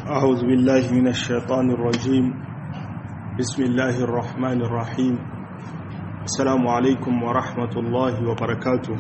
أعوذ بالله من الشيطان الرجيم بسم الله الرحمن الرحيم السلام عليكم ورحمة الله وبركاته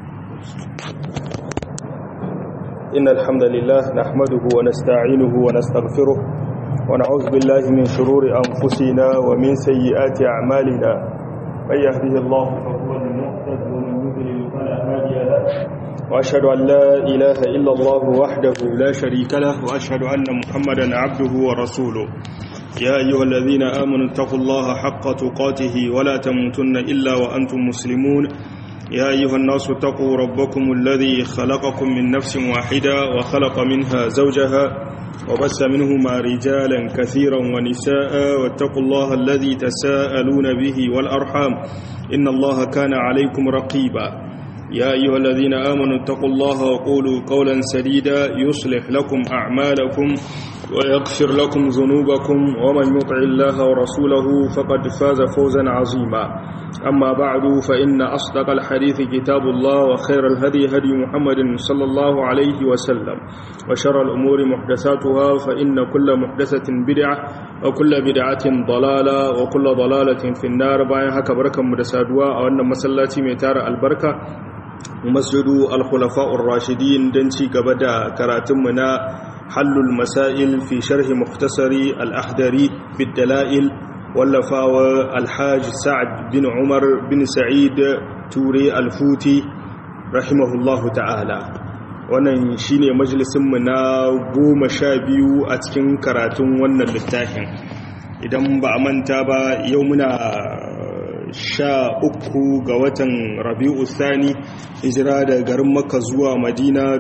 إن الحمد لله نحمده ونستعينه ونستغفره ونعوذ بالله من شرور أنفسنا ومن سيئات أعمالنا من يهده الله فهو المهتد ومن يضلل فلا هادي له وأشهد أن لا إله إلا الله وحده لا شريك له وأشهد أن محمدا عبده ورسوله يا أيها الذين آمنوا اتقوا الله حق تقاته ولا تموتن إلا وأنتم مسلمون يا أيها الناس اتقوا ربكم الذي خلقكم من نفس واحدة وخلق منها زوجها وبس منهما رجالا كثيرا ونساء واتقوا الله الذي تساءلون به والأرحام إن الله كان عليكم رقيبا يا أيها الذين آمنوا اتقوا الله وقولوا قولا سديدا يصلح لكم أعمالكم ويغفر لكم ذنوبكم ومن يطع الله ورسوله فقد فاز فوزا عظيما أما بعد فإن أصدق الحديث كتاب الله وخير الهدي هدي محمد صلى الله عليه وسلم وشر الأمور محدثاتها فإن كل محدثة بدعة وكل بدعة ضلالة وكل ضلالة في النار باين هكا بركة مدسادوا أو أن مسلاتي ميتار البركة masjidu al-khulafa'ur rashidin don ci gaba da karatunmu na hallul masail fi sharhi muktasari al-ahdari bid-dala'il wallafawa alhaji sa'ad bin umar bin sa'id ture al-futi rahimahullahu ta'ala wannan shine majalisinmu na goma sha biyu a cikin karatun wannan littafin idan ba a manta ba yau muna sha uku ga watan rabi'u thani hijira da garin maka zuwa madina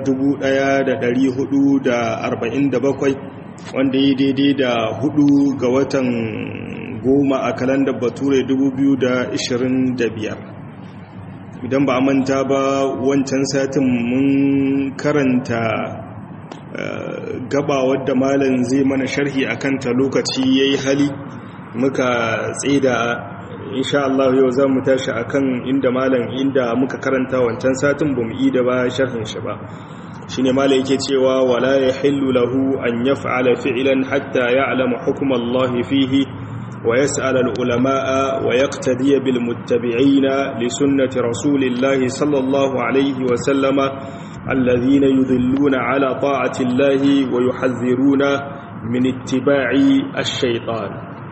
1447 wanda yi daidai da hudu ga watan goma a kalandar bature 2025 idan ba a manta ba wancan satin mun karanta gaba wadda malam zai mana sharhi akan ta lokaci yayi hali muka tsida insha Allah yau za mu tashi akan inda malam inda muka karanta wancan satin bamu yi da ba sharhin shi ba shine malam yake cewa wala yahillu lahu an yaf'ala fi'lan hatta ya'lama hukm Allah fihi wa yas'al al-ulama'a wa yaqtadi bil muttabi'ina li sunnati rasulillah sallallahu alayhi wa sallama alladhina yudilluna ala ta'ati Allah wa yuhadhiruna min ittiba'i ash-shaytan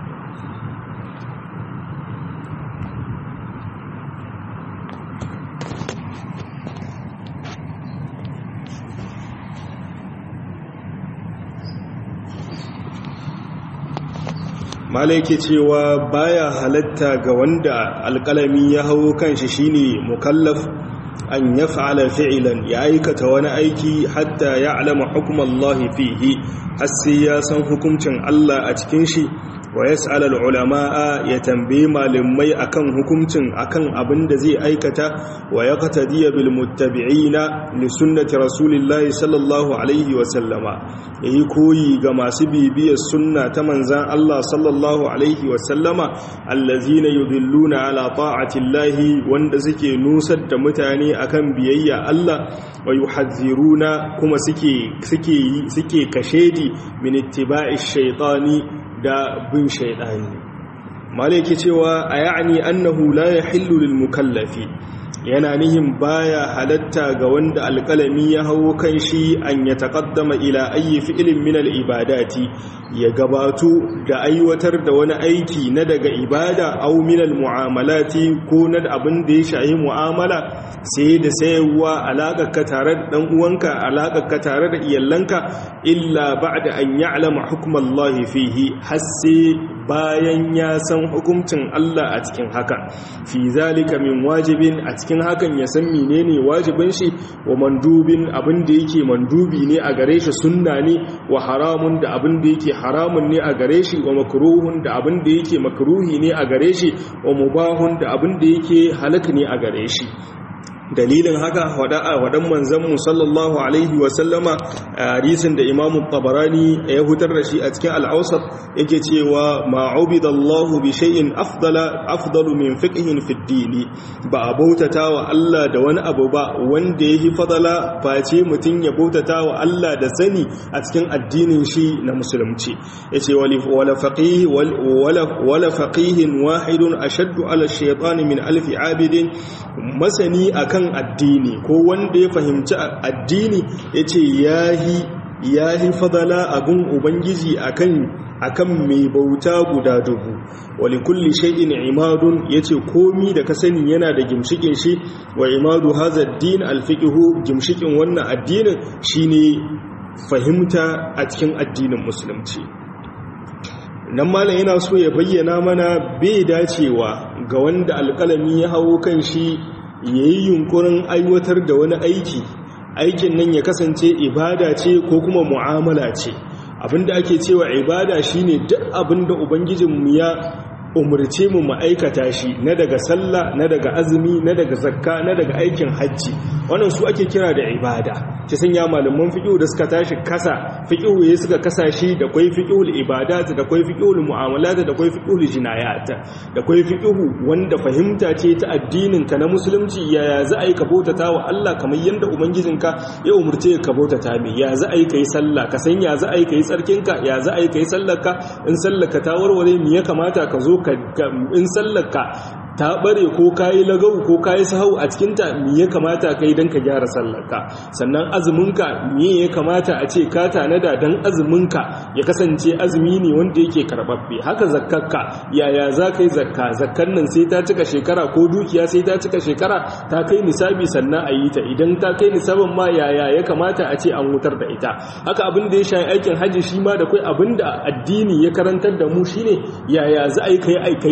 malai ke cewa baya halatta ga wanda alƙalami ya hau kanshi shine mukallaf an ya fa'ala fi'ilan ya aikata wani aiki hatta ya alama hukumallahi fihi har sai ya san hukuncin Allah a cikin shi wa yas'al ulama'a ya tambaye malamai akan hukuncin akan abin da zai aikata wa yaqtadiya bil muttabi'ina li sunnati rasulillahi sallallahu alaihi wa sallama yayi koyi ga masu bibiyar sunna ta manzan Allah sallallahu alaihi wa sallama allazina yudilluna ala ta'ati llahi wanda suke nusar da mutane akan biyayya Allah wa yuhadhiruna kuma suke suke suke kashedi min ittiba'i shaytani da bin shaidani malaki cewa a ya'ani annahu la yahillu lil mukallafi yana nihin baya halatta ga wanda alƙalami ya hawo kan shi an ya taƙaddama ila ayi fi'ilin min ibadati ya gabato da aiwatar da wani aiki na daga ibada au min mu'amalati ko na abin da ya shahi mu'amala sai da sayarwa alaƙarka tare da ɗan uwanka alaƙarka tare da iyalanka illa ba'da an ya'lama hukmallahi fihi har sai bayan ya san hukuncin Allah a cikin haka fi zalika min wajibin a cikin hakan ya san menene wajibin shi wa mandubin abin da yake mandubi ne a gare shi sunna ne wa haramun da abin da yake haramun ne a gare shi wa makruhun da abin da yake makruhi ne a gare shi wa mubahun da abin da yake halak ne a gare shi dalilin haka waɗan manzanmu sallallahu alaihi wasallama a hadisin da imamu tabarani ya hutar da shi a cikin al'ausar yake cewa ma'ubidallahu bi shay'in afdalu min fiqhin fi dini ba a bautata wa Allah da wani abu ba wanda yahi fadala face mutum ya bautata wa Allah da sani a cikin addinin shi na musulunci yace wala faqih wala faqihin wahidun ashaddu ala shaytan min alfi abidin masani akan addini ko wanda ya fahimci addini yace yahi yahi fadala abun ubangiji akan akan mai bauta guda dubu wali kulli shay'in imadun yace komi da ka sani yana da gimshikin shi wa imadu hadha ad-din al-fiqhu gimshikin wannan addinin shine fahimta a cikin addinin musulunci nan malam yana so ya bayyana mana bai dacewa ga wanda alƙalami ya hawo kan shi yayi yunkurin aiwatar da wani aiki aikin nan ya kasance ibada ce ko kuma mu'amala ce abinda ake cewa ibada shine duk abinda ubangijinmu ya umurce mu ma'aikata shi na daga sallah na daga azumi na daga zakka na daga aikin hajji wannan su ake kira da ibada ci sanya malaman fiqh da suka tashi kasa fiqh ya suka kasa shi da kai fiqhul ibadat da kai fiqhul mu'amalat da kai fiqhul jinayat da kai fiqh wanda fahimta ce ta addinin ka na musulunci yaya za a yi ka bautata wa Allah kamar yanda ubangijinka ya umurce ka bautata mai ya za a yi kai sallah ka san ya za a yi kai tsarkinka ya za a yi kai sallarka in sallarka ta warware me ya kamata ka zo in sallarka ta bare ko kayi lagau ko kayi sahau a cikinta me ya kamata kai don ka gyara sallarka sannan azuminka me ya kamata a ce ka tanada don azuminka ya kasance azumi ne wanda yake karbabbe haka zakkarka yaya za ka yi zakka zakkan nan sai ta cika shekara ko dukiya sai ta cika shekara ta kai nisabi sannan a yi ta idan ta kai nisabin ma yaya ya kamata a ce an wutar da ita haka abin da ya shayi aikin hajji shi ma da kai abin da addini ya karantar da mu shine yaya za a yi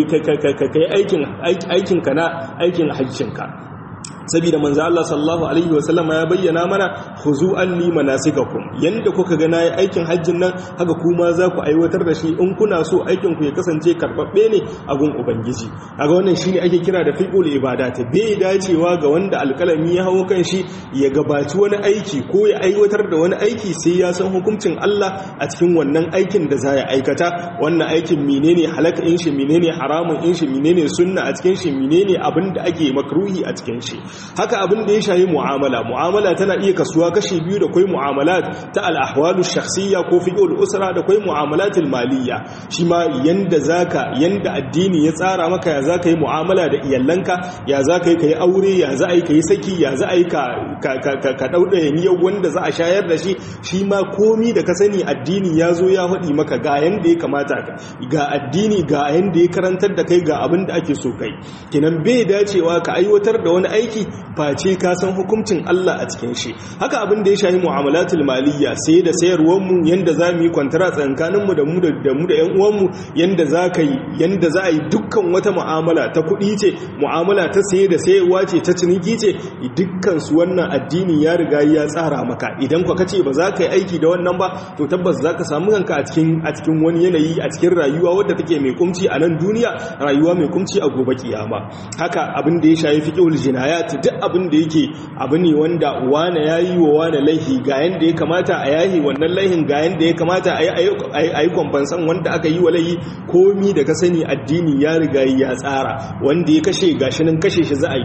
kai aikin aikinka na aikin hajjinka saboda manzo Allah sallallahu alaihi wasallam ya bayyana mana khuzu anni manasikakum yanda kuka ga nayi aikin hajjin nan haka kuma za ku aiwatar da shi in kuna so aikin ku ya kasance karbabbe ne a gun ubangiji kaga wannan shine ake kira da fiqhul ibadat bai dacewa ga wanda alkalami ya hawo kan shi ya gabaci wani aiki ko ya aiwatar da wani aiki sai ya san hukuncin Allah a cikin wannan aikin da za ya aikata wannan aikin menene halaka in shi menene haramun in shi menene sunna a cikin shi menene abin da ake makruhi a cikin shi haka abin da ya shayi mu'amala mu'amala tana iya kasuwa kashi biyu da kwai mu'amalat ta al-ahwalu shakhsiyya ko fiqhul usra da kwai mu'amalatul maliyya shi ma yanda zaka yanda addini ya tsara maka ya zaka yi mu'amala da iyalanka ya zaka yi kai aure ya za a yi kai saki ya za a yi ka ka ka dauda niyyar wanda za a shayar da shi shi ma komi da ka sani addini ya zo ya faɗi maka ga yanda ya kamata ka ga addini ga yanda ya karantar da kai ga abin da ake so kai kenan bai dacewa ka aiwatar da wani aiki face ka san hukuncin Allah a cikin shi haka abin da ya shahi mu'amalatul maliyya sai da sayarwar mu yanda za mu yi kwantara tsakanin mu da mu da mu da ƴan uwan mu yanda za ka yi yanda za a yi dukkan wata mu'amala ta kuɗi ce mu'amala ta saye da sayarwa ce ta ciniki ce dukkan su wannan addini ya riga ya tsara maka idan ka kace ba za ka yi aiki da wannan ba to tabbas za ka samu kanka a cikin a cikin wani yanayi a cikin rayuwa wadda take mai kumci a nan duniya rayuwa mai kumci a gobe kiyama haka abin da ya shafi fiqhul jinayat duk abin da yake abu ne wanda wane ya yi wa wane laihi ga yanda ya kamata a yahi wannan laihin ga yanda ya kamata a yi kwamfansan wanda aka yi wa laihi komi da ka sani addini ya riga ya tsara wanda ya kashe gashi nan kashe shi za a yi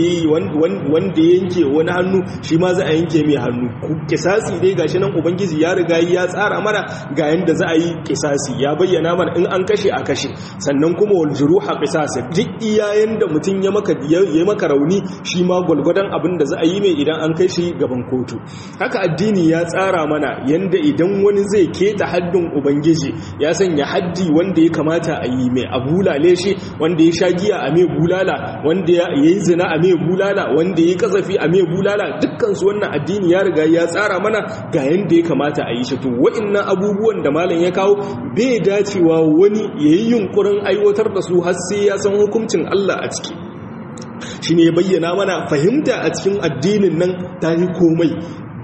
wanda ya yanke wani hannu shi ma za a yanke mai hannu kisasi dai gashi nan ubangiji ya riga ya tsara mana ga yanda za a yi kisasi ya bayyana mana in an kashe a kashe sannan kuma wal juruha qisas duk iyayen da mutum ya maka ya maka rauni shi ma gwalgwadon abin da za a yi mai idan an kai shi gaban kotu haka addini ya tsara mana yanda idan wani zai keta haddin ubangiji ya sanya haddi wanda ya kamata a yi mai a bulale shi wanda ya sha giya a mai bulala wanda ya yi zina a mai bulala wanda ya kasafi a mai bulala dukkan su wannan addini ya riga ya tsara mana ga yanda ya kamata a yi shi to wa'annan abubuwan da malam ya kawo bai dacewa wani yayi yunkurin aiwatar da su har sai ya san hukuncin Allah a ciki shi ne bayyana mana fahimta a cikin addinin nan ta yi komai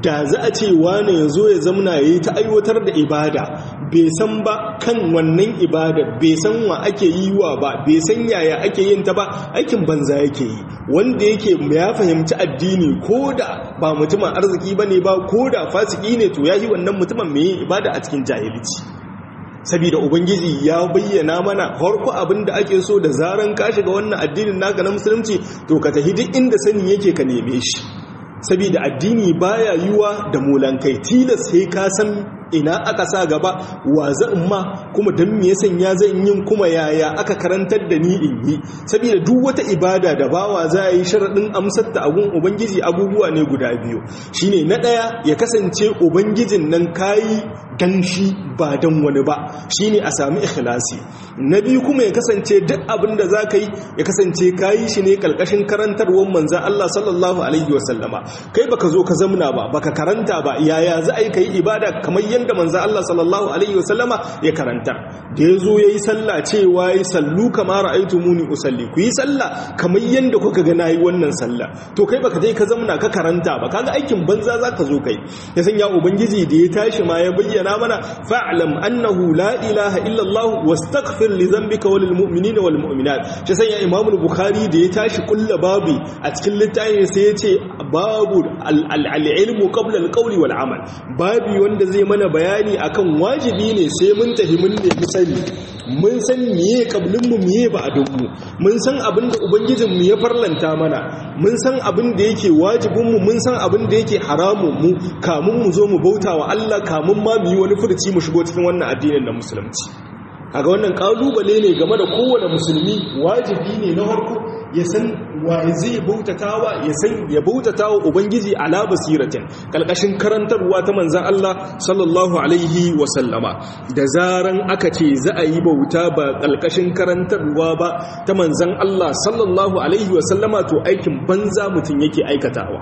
da za a ce wane ya zo ya zamna ya yi ta aiwatar da ibada bai san ba kan wannan ibada bai san wa ake yi wa ba bai san yaya ake yin ta ba aikin banza yake yi wanda yake ya fahimci addini ko da ba mutumin arziki ba ne ba ko da fasiki ne to ya yi wannan mutumin mai ibada a cikin jahilci saboda ubangiji ya bayyana mana harko abin da ake so da zaran ka shiga wannan addinin naka na musulunci to ka tafi duk inda sani yake ka neme shi saboda addini baya yiwa da mulankai tilas sai ka san ina aka sa gaba wa zan ma kuma don me yasan ya zan yin kuma yaya aka karantar da ni in yi saboda duk wata ibada da bawa za a yi sharaɗin amsar ta agun ubangiji abubuwa ne guda biyu shine na ɗaya ya kasance ubangijin nan kayi dan shi ba dan wani ba shine a sami ikhlasi na biyu kuma ya kasance duk abin da za ka yi ya kasance kayi shi ne kalkashin karantarwar manzan Allah sallallahu alaihi wasallama kai baka zo ka zamna ba baka karanta ba yaya za a yi ka yi ibada kamar yadda manzan Allah sallallahu alaihi wasallama ya karanta da ya zo ya yi sallah cewa ya sallu kama ra'aitu muni usalli ku yi sallah kamar yadda kuka ga nayi wannan sallah to kai baka je ka zamna ka karanta ba kaga aikin banza za ka zo kai ya sanya ubangiji da ya tashi ma ya bayyana mana fa'lam annahu la ilaha illa Allah wastaghfir li dhanbika walil mu'minina wal mu'minat shi sanya Imam al-Bukhari da ya tashi kulla babu a cikin littafin sai ya ce babu al-ilmu qabla al-qawli wal amal babu wanda zai mana bayani akan wajibi ne sai mun tafi mun nemi sani mun san miye kablin mu miye ba adun mu mun san abin da ubangijin mu ya farlanta mana mun san abin da yake wajibin mu mun san abin da yake haramun mu kamun mu zo mu bauta wa Allah kamun ma mu yi wani furci mu shigo cikin wannan addinin na musulunci kaga wannan kalubale ne game da kowane musulmi wajibi ne na farko ya san wa zai bautatawa ya san ya bautatawa ubangiji ala basiratin kalkashin karantarwa ta manzon Allah sallallahu alaihi wa sallama da zaran aka ce za a yi bauta ba kalkashin karantarwa ba ta manzon Allah sallallahu alaihi wa sallama to aikin banza mutun yake aikatawa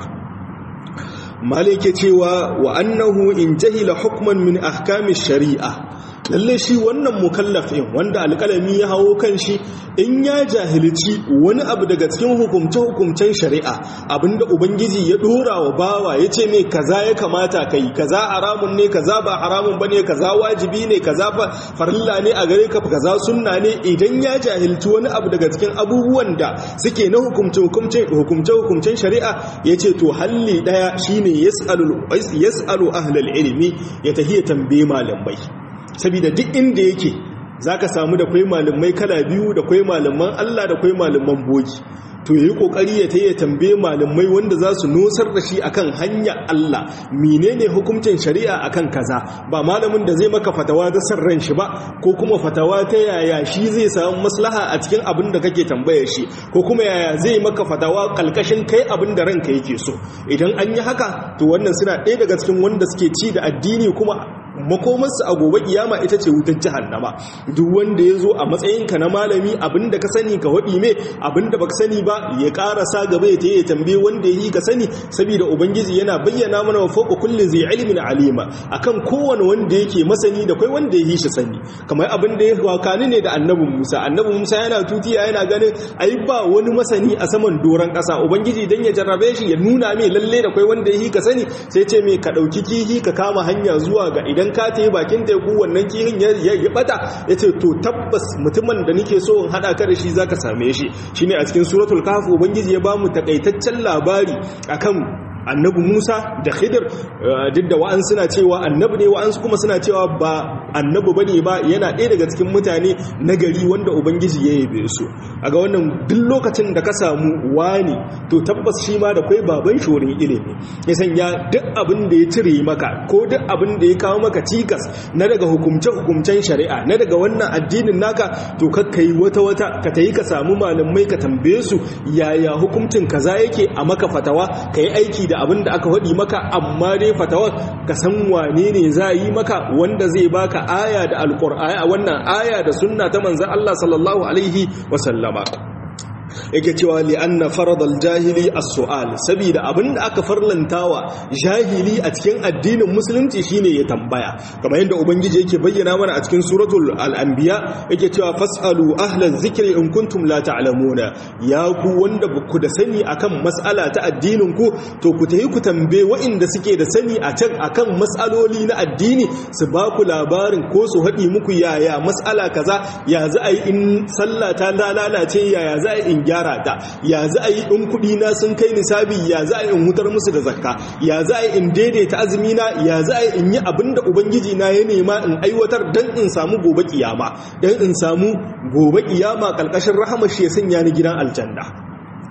malike cewa wa annahu in jahila hukman min ahkami shari'a lalle shi wannan mukallafin wanda alƙalami ya hawo kan shi in ya jahilci wani abu daga cikin hukumce-hukumcen shari'a abinda ubangiji ya dora wa bawa ya ce mai kaza ya kamata kai kaza haramun ne kaza ba haramun bane kaza wajibi ne kaza farilla ne a gare ka kaza sunna ne idan ya jahilci wani abu daga cikin abubuwan da suke na hukumce-hukumcen shari'a ya ce to halli daya shine yas'alu ahlal ilimi ya tahiya tambaye malamai saboda duk inda yake zaka samu da kwai malamai kala biyu da kwai malaman Allah da kwai malaman bogi to yayi kokari ya taye tambaye malamai wanda za su nosar da shi akan hanya Allah menene hukuncin shari'a akan kaza ba malamin da zai maka fatawa da san ran shi ba ko kuma fatawa ta yaya shi zai samu maslaha a cikin abin da kake tambayar shi ko kuma yaya zai maka fatawa kalkashin kai abin da ranka yake so idan an yi haka to wannan suna ɗaya daga cikin wanda suke ci da addini kuma makomarsu a gobe kiyama ita ce wutar jahannama duk wanda ya zo a matsayinka na malami abinda ka sani ka waɗi me abinda baka sani ba ya ƙarasa gaba ya ya tambaye wanda ya yi ka sani saboda ubangiji yana bayyana mana wa fawqa kulli zai ilmin alima akan kowane wanda yake masani da kai wanda ya yi shi sani kamar abin da ya wakani ne da annabin Musa annabin Musa yana tutiya yana ganin ai ba wani masani a saman doron ƙasa ubangiji dan ya jarrabe shi ya nuna mai lalle da kai wanda ya yi ka sani sai ce mai ka ɗauki kihi ka kama hanya zuwa ga idan idan ka ta yi bakin teku wannan kihin ya bata ya ce to tabbas mutumin da nike so in haɗa ka da shi za ka same shi shi ne a cikin suratul kafu ubangiji ya ba mu takaitaccen labari akan annabi musa da khidir duk da wa'an suna cewa annabi ne wa'an kuma suna cewa ba annabi ba ne ba yana ɗaya daga cikin mutane na gari wanda ubangiji ya yabe su a ga wannan duk lokacin da ka samu wani to tabbas shi ma da kwai baban shorin ilimi ya sanya duk abin da ya cire maka ko duk abin da ya kawo maka cikas na daga hukumce-hukumcen shari'a na daga wannan addinin naka to kakka yi wata-wata ka ta yi ka samu malamai ka tambaye su yaya hukuncin kaza yake a maka fatawa ka yi aiki da abin da aka faɗi maka amma dai fatawar ka san wane ne za yi maka wanda zai baka aya da alƙur'ani a wannan aya da sunna ta manzan Allah sallallahu alaihi wasallama yake cewa li'anna faradal jahili as-su'al saboda abinda aka farlantawa jahili a cikin addinin musulunci shine ya tambaya kamar yadda ubangiji yake bayyana mana a cikin suratul al-anbiya yake cewa fasalu ahlaz zikri in kuntum la ta'lamuna ya ku wanda ku da sani akan mas'ala ta addinin ku to ku tayi ku tambaye waɗanda suke da sani a can akan mas'aloli na addini su ba ku labarin ko su haɗi muku yaya mas'ala kaza ya za a yi in sallah ta lalace yaya za a yi in gyara ta ya za a yi in kuɗi na sun kai nisabi ya za a yi in hutar musu da zakka ya za a yi in daidaita azumi na ya za a yi in yi abin da ubangiji na ya nema in aiwatar dan in samu gobe kiyama dan in samu gobe kiyama kalkashin rahama shi ya sanya ni gidan aljanna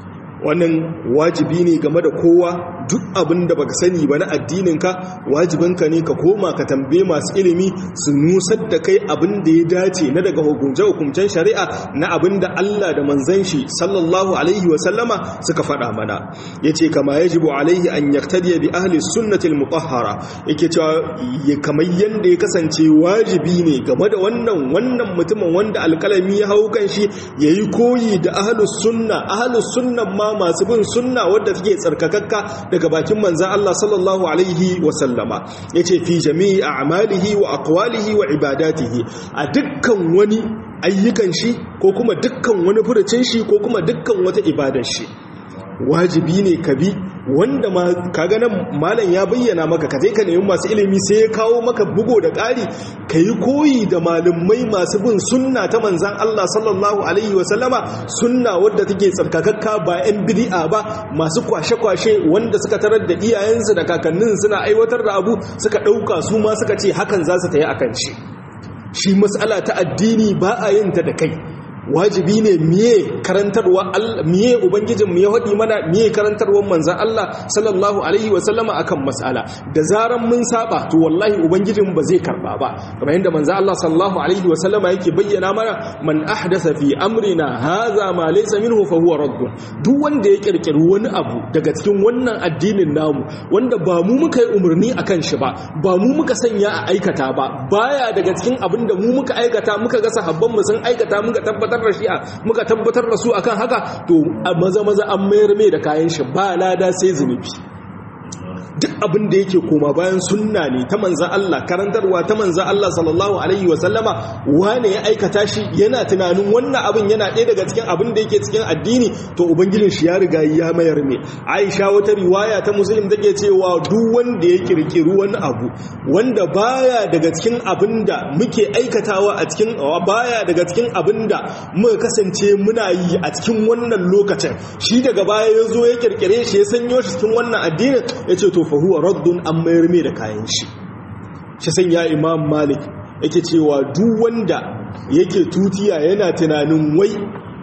wannan wajibi ne game da kowa duk abin da baka sani ba na addininka wajibinka ne ka koma ka tambaye masu ilimi su nusar da kai abin da ya dace na daga hukunce-hukuncen shari'a na abin da Allah da manzan shi sallallahu alaihi wa sallama suka faɗa mana yace kama yajibu alaihi an yaktadiya bi ahli sunnati al-mutahhara yake cewa kamar yanda ya kasance wajibi ne game da wannan wannan mutumin wanda alkalami ya hau kan shi yayi koyi da ahlus sunna ahlus sunna ma masu bin sunna wadda take tsarkakakka daga bakin manzan Allah sallallahu alaihi wasallama ya ce fi jami'i a amalihi wa akwalihi wa ibadatihi a dukkan wani ayyukan shi ko kuma dukkan wani furucin shi ko kuma dukkan wata ibadar shi wajibi ne ka bi wanda ma kaga nan malam ya bayyana maka ka je ka nemi masu ilimi sai ya kawo maka bugo da ƙari ka yi koyi da malumai masu bin sunna ta manzan Allah sallallahu alaihi wasallama sunna wadda take tsarkakakka ba 'yan bid'a ba masu kwashe-kwashe wanda suka tarar da iyayensu da kakannin suna aiwatar da abu suka ɗauka su ma suka ce hakan za su ta yi akan shi shi matsala ta addini ba a yin ta da kai wajibi ne miye karantarwa miye ubangijin mu ya hadi mana miye karantarwar manzon Allah sallallahu alaihi wa sallama akan mas'ala da zaran mun saba to wallahi ubangijin ba zai karba ba kamar yadda manzon Allah sallallahu alaihi wa sallama yake bayyana mana man ahdasa fi amrina hadha ma laysa minhu fa huwa radd duk wanda ya kirkiri wani abu daga cikin wannan addinin namu wanda ba mu muka yi umarni akan shi ba ba mu muka sanya a aikata ba baya daga cikin abin da mu muka aikata muka ga sahabban mu sun aikata muka tabbata tabbatar da shi'a muka tabbatar da su akan haka to maza maza an mayar mai da kayan shi ba lada sai zunubi duk abin da yake koma bayan sunna ne ta manzan Allah karantarwa ta manzan Allah sallallahu alaihi wa sallama wane ya aikata shi yana tunanin wannan abin yana ɗaya daga cikin abin da yake cikin addini to ubangijin shi ya riga ya mayar ne Aisha wata riwaya ta Muslim take cewa duk wanda ya kirkiri wani abu wanda baya daga cikin abin da muke aikatawa a cikin baya daga cikin abin da muka kasance muna yi a cikin wannan lokacin shi daga baya ya zo ya kirkire shi ya sanyo shi cikin wannan addinin ya ce to fa huwa raddun an mayar mai da kayan shi shi sanya imam malik yake cewa duk wanda yake tutiya yana tunanin wai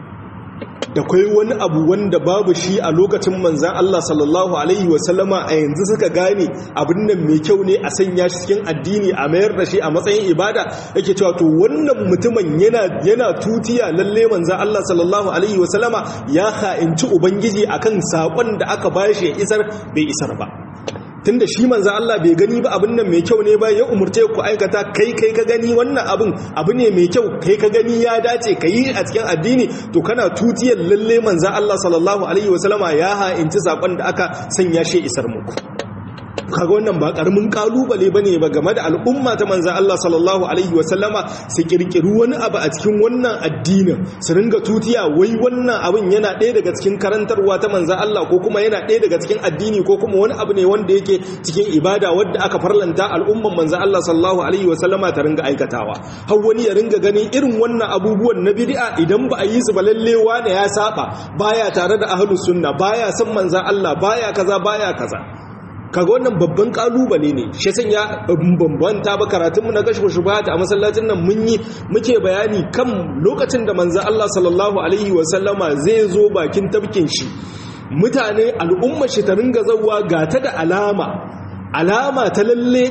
da kai wani abu wanda babu shi a lokacin manzan Allah sallallahu alaihi wasallama a yanzu suka gane abin nan mai kyau ne a sanya shi cikin addini a mayar da shi a matsayin ibada yake cewa to wannan mutumin yana yana tutiya lalle manzan Allah sallallahu alaihi wasallama ya ha'inci ubangiji akan sakon da aka bashi ya isar bai isar ba tunda shi manzo Allah bai gani ba abin nan mai kyau ne ba ya umurce ku aikata kai kai ka gani wannan abin abu ne mai kyau kai ka gani ya dace ka yi a cikin addini to kana tutiyar lalle manzo Allah sallallahu alaihi wasallama ya ha'inci sakon da aka sanya shi isar muku kaga wannan ba karamin kalubale bane ba game da al'umma ta manzon Allah sallallahu alaihi wasallama su kirkiri wani abu a cikin wannan addinin su ringa tutiya wai wannan abin yana ɗaya daga cikin karantarwa ta manzon Allah ko kuma yana ɗaya daga cikin addini ko kuma wani abu ne wanda yake cikin ibada wadda aka farlanta al'umman manzon Allah sallallahu alaihi wasallama ta ringa aikatawa har wani ya ringa ganin irin wannan abubuwan na bid'a idan ba a yi su ba lalle wani ya saba baya tare da ahlus sunna baya son manzon Allah baya kaza baya kaza kaga wannan babban kalubale ne shi sanya bambanta ba karatunmu na gashi shubata a masallacin nan mun yi muke bayani kan lokacin da manzo Allah sallallahu alaihi wa sallama zai zo bakin tabkin shi mutane al'umma shi ta ringa zawwa ga ta da alama alama ta lalle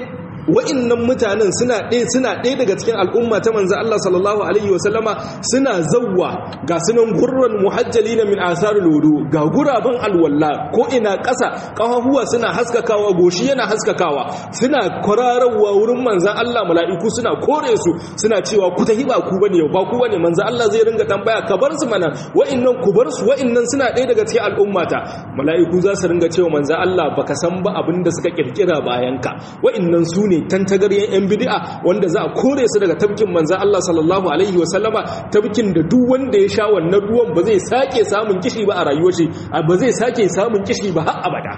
wa'annan mutanen suna ɗaya suna ɗaya daga cikin al'umma ta manzo Allah sallallahu alaihi wasallama suna zawwa ga sunan gurran muhajjalina min asarul wudu ga guraban alwalla ko ina ƙasa ƙafafuwa suna haskakawa goshi yana haskakawa suna kwararwa wurin manzan Allah mala'iku suna kore su suna cewa ku tahi ba ku bane ba ku bane manzan Allah zai ringa tambaya ka bar su mana wa'annan ku bar su wa'annan suna ɗaya daga cikin al'ummata mala'iku za su ringa cewa manzan Allah baka san ba abin da suka kirkira bayan ka wa'annan su ne tantagaryen yan bid'a wanda za a kore su daga tabkin manzan Allah sallallahu alaihi wa sallama tabkin da duk wanda ya sha wannan ruwan ba zai sake samun kishi ba a rayuwar shi ba zai sake samun kishi ba har abada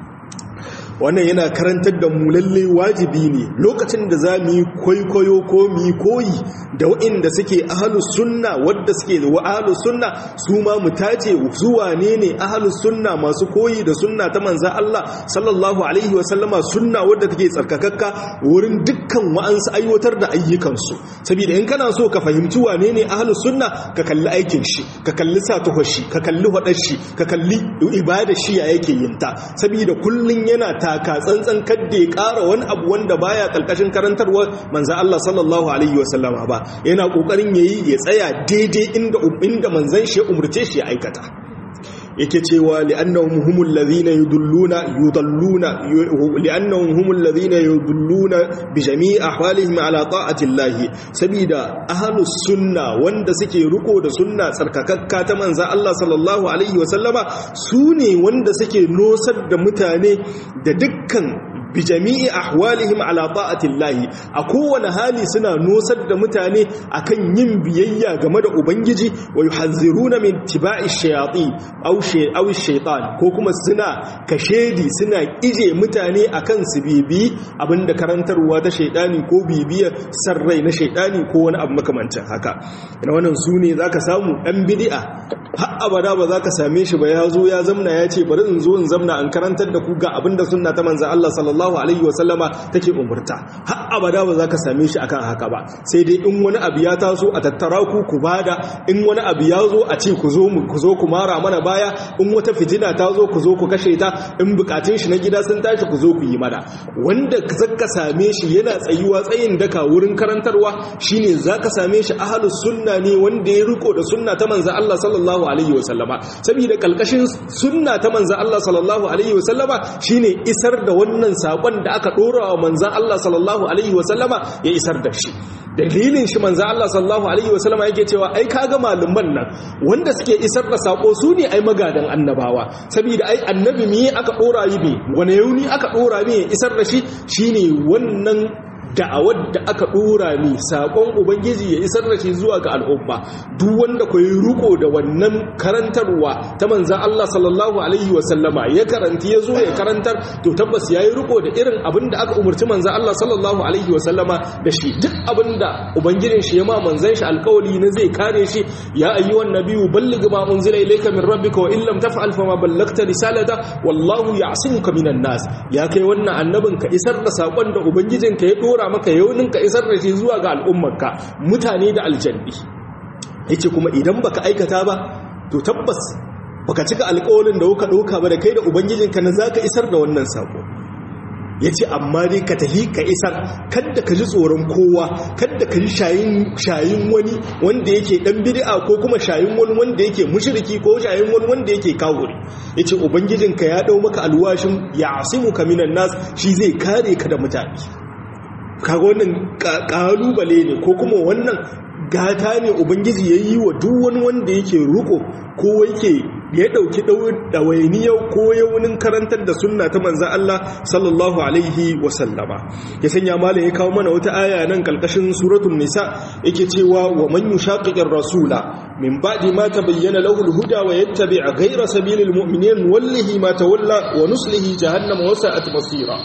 wannan yana karantar da mu lalle wajibi ne lokacin da za mu yi kwaikwayo ko mu yi koyi da waɗanda suke ahalus sunna wadda suke da ahalus sunna su ma mu tace zuwa ne ne ahalus sunna masu koyi da sunna ta manza Allah sallallahu alaihi wasallama sunna wadda take tsarkakakka wurin dukkan wa'ansu aiwatar da ayyukansu saboda in kana so ka fahimci wane ne ahalus sunna ka kalli aikin shi ka kalli satuhar shi ka kalli hudar shi ka kalli ibada shi ya yake yin ta saboda kullun yana taka tsantsan kadda ya ƙara wani abu wanda baya ƙarƙashin karantarwa manza Allah sallallahu alaihi wasallama ba yana ƙoƙarin yayi ya tsaya daidai inda inda manzon shi ya umurce shi ya aikata yake cewa li'annahum humul ladhina yudulluna yudalluna li'annahum humul ladhina yudulluna bi jami'i ahwalihim ala ta'ati Allah sabida ahlus sunna wanda suke riko da sunna tsarkakakka ta manzo Allah sallallahu alaihi wa sallama sune wanda suke nosar da mutane da dukkan bi jami'i ahwalihim ala ta'atillahi a kowane hali suna nosar da mutane akan yin biyayya game da ubangiji wa yuhadhiruna min tiba'i shayatin aw shay aw shaytan ko kuma suna kashedi suna ije mutane akan su bibi abinda karantarwa ta shaydani ko bibiyar sarrai na shaydani ko wani abu makamancin haka ina wannan sune zaka samu dan bid'a har abada ba za ka same shi ba ya zo ya zamna ya ce bari in zo in zamna an karantar da ku ga abinda sunna ta manzan Allah sallallahu alaihi wasallama take umurta har abada ba za ka same shi akan haka ba sai dai in wani abu ya taso a tattara ku ku bada in wani abu ya zo a ce ku zo mu ku zo ku mara mana baya in wata fitina ta zo ku zo ku kashe ta in bukatun shi na gida sun tashi ku zo ku yi mana wanda zaka same shi yana tsayuwa tsayin daka wurin karantarwa shine zaka same shi ahlus sunna ne wanda ya riko da sunna ta manzan Allah sallallahu alaihi wasallama saboda kalkashin sunna ta manzan Allah sallallahu alaihi wasallama shine isar da wannan sakon da aka dora wa manzan Allah sallallahu alaihi wasallama ya isar da shi dalilin shi manzan Allah sallallahu alaihi wasallama yake cewa ai kaga malaman nan wanda suke isar da sako su ne ai magadan annabawa saboda ai annabi me aka dora yi ne wani yauni aka dora me isar da shi shine wannan da'awar da aka dora ni sakon ubangiji ya isar da shi zuwa ga al'umma duk wanda ku yi riko da wannan karantarwa ta manzan Allah sallallahu alaihi wasallama ya karanti ya zo ya karantar to tabbas ya yi riko da irin abin da aka umarci manzan Allah sallallahu alaihi wasallama da shi duk abin da ubangijin shi ya ma manzan shi alkawali na zai kare shi ya ayyuhan nabiyyu balligh ma unzila ilayka min rabbika wa illam taf'al fama ballagta risalata wallahu ya'simuka minan nas ya kai wannan annabin ka isar da sakon da ubangijinka ya dora maka yaunin ka isar da shi zuwa ga al'ummarka mutane da aljanni yace kuma idan baka aikata ba to tabbas baka cika alƙawarin da kuka ɗauka ba da kai da ubangijinka na zaka isar da wannan sako yace amma dai ka tahi ka isar kada ka ji tsoron kowa kada ka ji shayin shayin wani wanda yake dan bid'a ko kuma shayin wani wanda yake mushriki ko shayin wani wanda yake kafiri yace ubangijinka ya dau maka alwashin ya asimuka minan nas shi zai kare ka da mutane kaga wannan kalubale ne ko kuma wannan gata ne ubangiji ya yi wa duk wani wanda yake ruko ko yake ya dauki ɗawainiyar ko yaunin karantar da sunna ta manzan Allah sallallahu alaihi wasallama ya sanya mala ya kawo mana wata aya nan kalkashin suratun nisa yake cewa wa man yushaqiqir rasula min ba'di ma tabayyana lahu al-huda wa yattabi' ghayra sabilil mu'minin wallahi ma tawalla wa nuslihi jahannama wa sa'at masira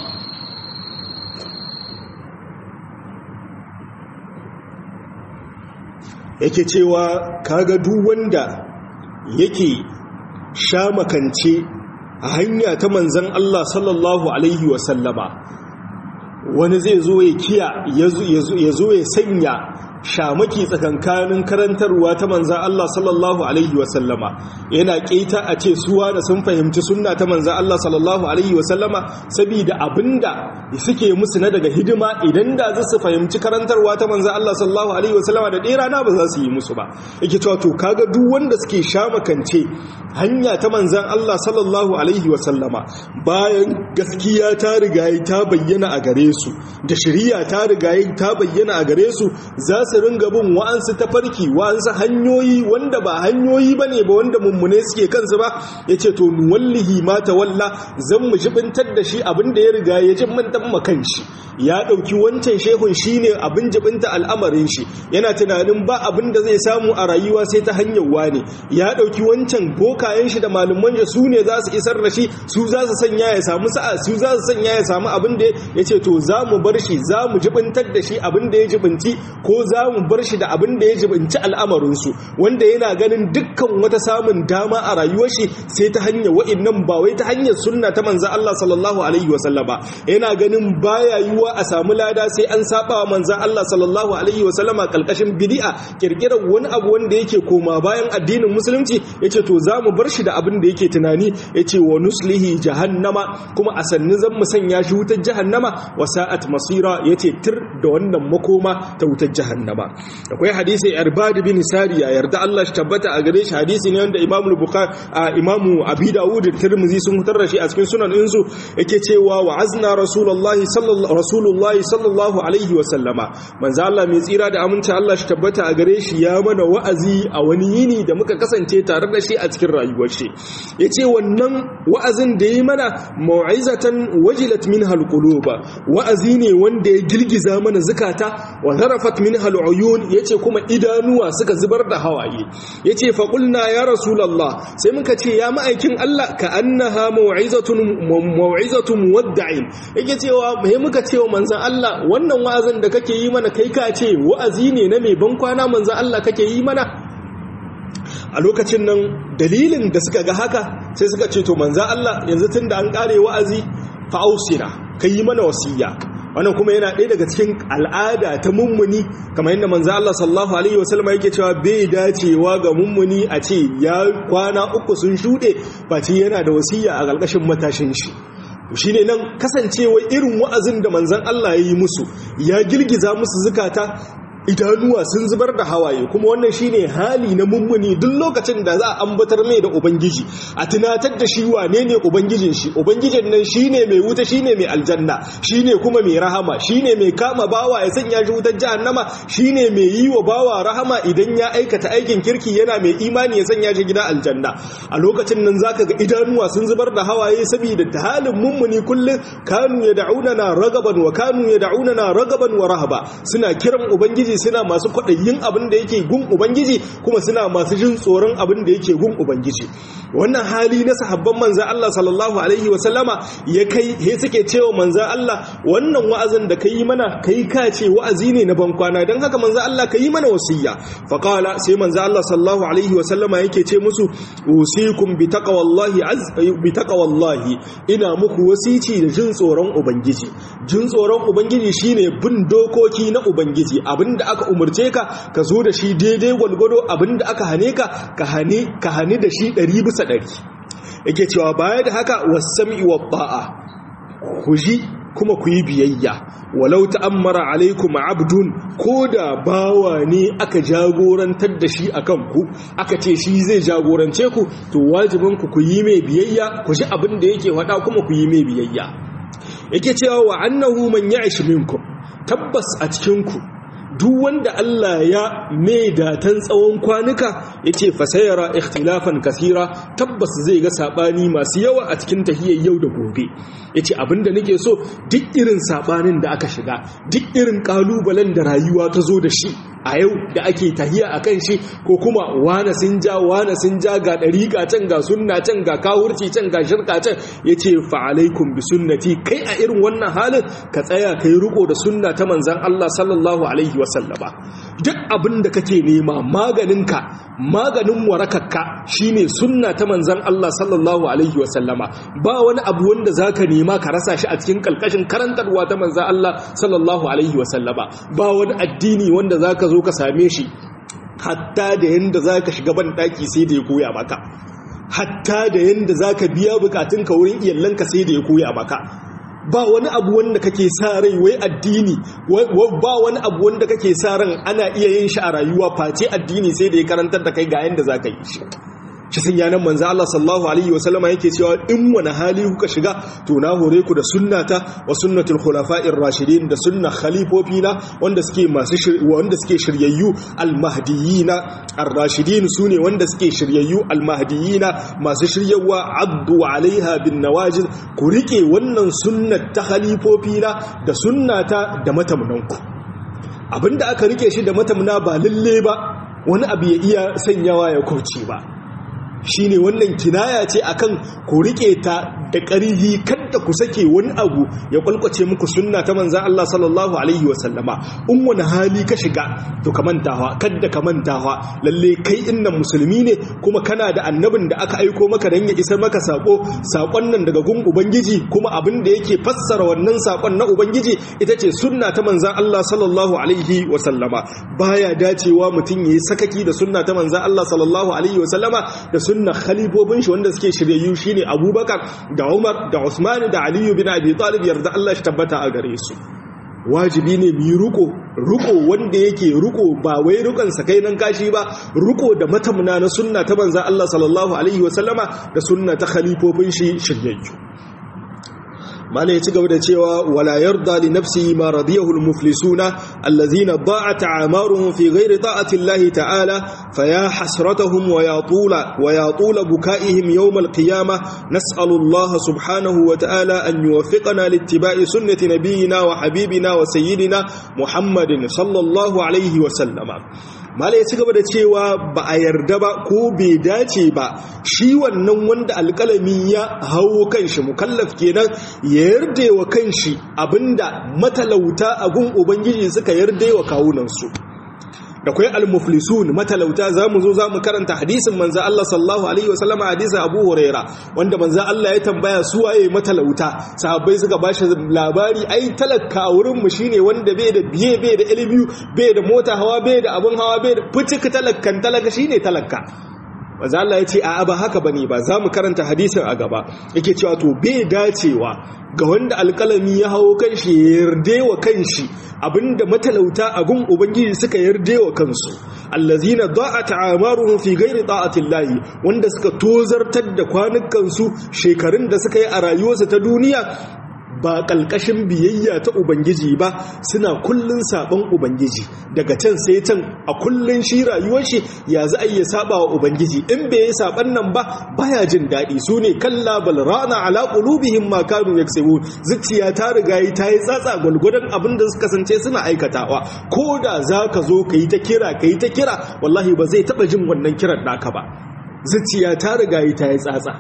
yake cewa kaga duk wanda yake sha makance a hanya ta manzan Allah sallallahu alaihi wasallama wani zai zo ya kiya ya zo ya sanya shamaki tsakankanin karantarwa ta manzan Allah sallallahu alaihi wasallama yana keta a ce suwa da sun fahimci sunna ta manzan Allah sallallahu alaihi wasallama saboda abinda suke musu na daga hidima idan da za su fahimci karantarwa ta manzan Allah sallallahu alaihi wasallama da ɗaya rana ba za su yi musu ba yake cewa to kaga duk wanda suke shamakance hanya ta manzan Allah sallallahu alaihi wasallama bayan gaskiya ta rigayi ta bayyana a gare su da shari'a ta rigayi ta bayyana a gare su za su ringa bin wa'ansu tafarki wa'ansu hanyoyi wanda ba hanyoyi bane ba wanda mummune suke kansu ba yace to nuwallihi ma tawalla zan mu jibintar da shi abinda ya riga ya jibintar makan shi ya dauki wancan shehun shine abin jibinta al'amarin shi yana tunanin ba abin da zai samu a rayuwa sai ta hanyar wani ya dauki wancan bokayen shi da malaman shi su ne za su isar da shi su za su sanya ya samu sa'a su za su sanya ya samu abin da yace to za mu bar shi za mu jibintar da shi abin da ya jibinci ko za mu bar shi da abin da ya jibinci al'amarinsu wanda yana ganin dukkan wata samun dama a rayuwar shi sai ta hanyar wa'innan ba wai ta hanyar sunna ta manza Allah sallallahu alaihi wasallama yana ganin baya yiwa a samu lada sai an saba wa manza Allah sallallahu alaihi wasallama kalkashin bid'a kirkirar wani abu wanda yake koma bayan addinin musulunci yace to za mu bar shi da abin da yake tunani yace wa nuslihi jahannama kuma a sannin zan mu sanya shi wutar jahannama wa sa'at masira yace tir da wannan makoma ta wutar jahannama akwai hadisi irbad bin sariya yarda Allah shi tabbata a gare shi hadisi ne wanda Imam Bukhari Imam Abi Dawud da Tirmidhi sun hutar da shi a cikin sunan insu yake cewa wa azna rasulullahi sallallahu rasulullahi sallallahu alaihi wa sallama manzo Allah mai tsira da aminci Allah shi tabbata a gare shi ya mana wa'azi a wani yini da muka kasance tare da shi a cikin rayuwar shi yace wannan wa'azin da yi mana mau'izatan wajilat minha alquluba wa'azi ne wanda ya girgiza mana zukata wa zarafat minha al'uyun yace kuma idanuwa suka zubar da hawaye yace fa qulna ya rasulullah sai muka ce ya ma'aikin Allah ka annaha mau'izatun mau'izatun muwadda'in yake cewa mai muka cewa manzon Allah wannan wa'azin da kake yi mana kai ka ce wa'azi ne na mai ban kwana manzon Allah kake yi mana a lokacin nan dalilin da suka ga haka sai suka ce to manzon Allah yanzu tunda an kare wa'azi fa ausina kai yi mana wasiya wannan kuma yana ɗaya daga cikin al'ada ta mummuni kamar yadda manzo Allah sallallahu alaihi wasallam yake cewa bai dacewa ga mummuni a ce ya kwana uku sun shuɗe face yana da wasiya a ƙarƙashin matashin shi shine nan kasancewa irin wa'azin da manzon Allah ya yi musu ya girgiza musu zukata idanuwa sun zubar da hawaye kuma wannan shine hali na mummuni duk lokacin da za a ambatar mai da ubangiji a tunatar da shi wane ne ubangijin shi ubangijin nan shine mai wuta shine mai aljanna shine kuma mai rahama shine mai kama bawa ya sanya shi wutar jahannama shine mai yi wa bawa rahama idan ya aikata aikin kirki yana mai imani ya sanya shi gida aljanna a lokacin nan zaka ga idanuwa sun zubar da hawaye saboda ta halin mummuni kullum kanu yad'unana ragaban wa kanu yad'unana ragaban wa rahaba suna kiran ubangiji suna masu kwaɗayin abin da yake gun ubangiji kuma suna masu jin tsoron abin da yake gun ubangiji wannan hali na sahabban manzan Allah sallallahu alaihi wasallama ya kai he suke cewa manzan Allah wannan wa'azin da kai mana kai ka ce wa'azi ne na bankwana don haka manzan Allah ka yi mana wasiya faqala sai manzan Allah sallallahu alaihi wasallama yake ce musu usikum bi taqwallahi az bi taqwallahi ina muku wasici da jin tsoron ubangiji jin tsoron ubangiji shine bin dokoki na ubangiji abinda aka umurce ka ka zo da shi daidai gwalgwado abinda aka hane ka ka hane ka hane da shi ɗari bisa ɗari yake cewa baya da haka wasami wa ba'a ku ji kuma ku yi biyayya walau ta'ammara alaikum abdun ko da bawa ne aka jagorantar da shi akan ku aka ce shi zai jagorance ku to wajibin ku ku yi mai biyayya ku ji abin da yake faɗa kuma ku yi mai biyayya yake cewa wa annahu man ya'ish minkum tabbas a cikin ku duk wanda Allah ya mai datan tsawon kwanuka ya ce fasayara ikhtilafan kasira tabbas zai ga sabani masu yawa a cikin tahiyar yau da gobe ya ce abinda nake so duk irin sabanin da aka shiga duk irin kalubalen da rayuwa ta zo da shi a yau da ake tahiya a kan shi ko kuma wane sun ja wane sun ja ga ɗariƙa can ga sunna can ga kawurci can ga shirka can ya ce fa'alaikun bi sunnati kai a irin wannan halin ka tsaya ka yi riko da sunna ta manzan Allah sallallahu alaihi wasallama duk abin da kake nema maganinka maganin warakakka shine sunna ta manzan Allah sallallahu alaihi wasallama ba wani abu wanda zaka nema ka rasa shi a cikin kalkashin karantarwa ta manzan Allah sallallahu alaihi wasallama ba wani addini wanda zaka zo ka same shi hatta da yanda zaka shiga ban daki sai da ya koya maka hatta da yanda zaka biya bukatunka wurin iyalanka sai da ya koya maka ba wani abu wanda kake sa rai wai addini ba wani abu wanda kake sa ran ana iya yin shi a rayuwa face addini sai da ya karantar da kai ga yanda zaka yi shi shi sun yanan manzo Allah sallallahu alaihi wasallama yake cewa in wani hali kuka shiga to na hore ku da sunnata wa sunnatul khulafa'ir rashidin da sunna khalifofina wanda suke masu wanda suke shiryayyu almahdiyina ar-rashidin sune wanda suke shiryayyu almahdiyina masu shiryawa abdu alaiha bin nawajid ku rike wannan sunnat ta khalifofina da sunnata da matamunanku abinda aka rike shi da matamuna ba lalle ba wani abu ya iya sanyawa ya kurce ba shine wannan kinaya ce akan ku rike ta da ƙarfi kada ku sake wani abu ya kwalkwace muku sunna ta manzan Allah sallallahu alaihi wasallama in wani hali ka shiga to ka mantawa kada ka mantawa lalle kai innan musulmi ne kuma kana da annabin da aka aiko maka dan ya isar maka sako sakon nan daga gun ubangiji kuma abin da yake fassara wannan sakon na ubangiji ita ce sunna ta manzan Allah sallallahu alaihi wasallama baya dacewa mutum yayi sakaki da sunna ta manzan Allah sallallahu alaihi wasallama da sunna khalifofin shi wanda suke shiryayyu shine Abubakar da Umar da Usman da Ali bin Abi Talib yarda Allah shi tabbata a gare su wajibi ne mu yi ruko ruko wanda yake ruko ba wai rukan sa kai nan kashi ba ruko da matamna na sunna ta manzon Allah sallallahu alaihi wasallama da sunna ta khalifofin shi shiryayyu mala ya ci gaba da cewa wala yarda li nafsihi ma radiyahu al-muflisuna allazina da'at a'maruhum fi ghairi ta'ati Allah ta'ala faya hasratuhum wa yatula wa yatula bukaihim yawm al-qiyamah nas'alu Allah subhanahu wa ta'ala an yuwaffiqana littiba'i sunnati nabiyyina wa habibina wa sayyidina Muhammadin sallallahu alaihi wa sallama mala ya ci gaba da cewa ba a yarda ba ko bai dace ba shi wannan wanda alƙalami ya hawo kanshi mukallaf kenan ya yarda wa kanshi abinda matalauta a gun ubangiji suka yarda wa kawunansu da kwai al-muflisun matalauta zamu zo zamu karanta hadisin manzo Allah sallallahu alaihi wasallam hadisin Abu Huraira wanda manzo Allah ya tambaya su waye matalauta sahabbai suka bashi labari ai talaka wurin mu shine wanda bai da biye bai da ilimi bai da mota hawa bai da abun hawa bai da fitik talakkan talaka shine talaka manzo Allah ya ce a'a ba haka bane ba zamu karanta hadisin a gaba yake cewa to bai dacewa ga wanda alƙalami ya hawo kanshi ya yarda wa kanshi abinda matalauta a gun ubangiji suka yarda wa kansu allazina da'at a'maruhum fi ghairi ta'ati llahi wanda suka tozartar da kwanukansu shekarun da suka yi a rayuwarsu ta duniya ba ƙalƙashin biyayya ta ubangiji ba suna kullun saban ubangiji daga can sai can a kullun shi rayuwar shi ya za a iya saba wa ubangiji in bai yi saban nan ba baya jin daɗi su ne kalla bal rana ala qulubihim ma kanu yaksubun zuciya ta riga yi ta yi tsatsa gwalgwadon abin da suka kasance suna aikatawa ko da za ka zo ka yi ta kira ka yi ta kira wallahi ba zai taɓa jin wannan kiran naka ba zuciya ta riga yi ta yi tsatsa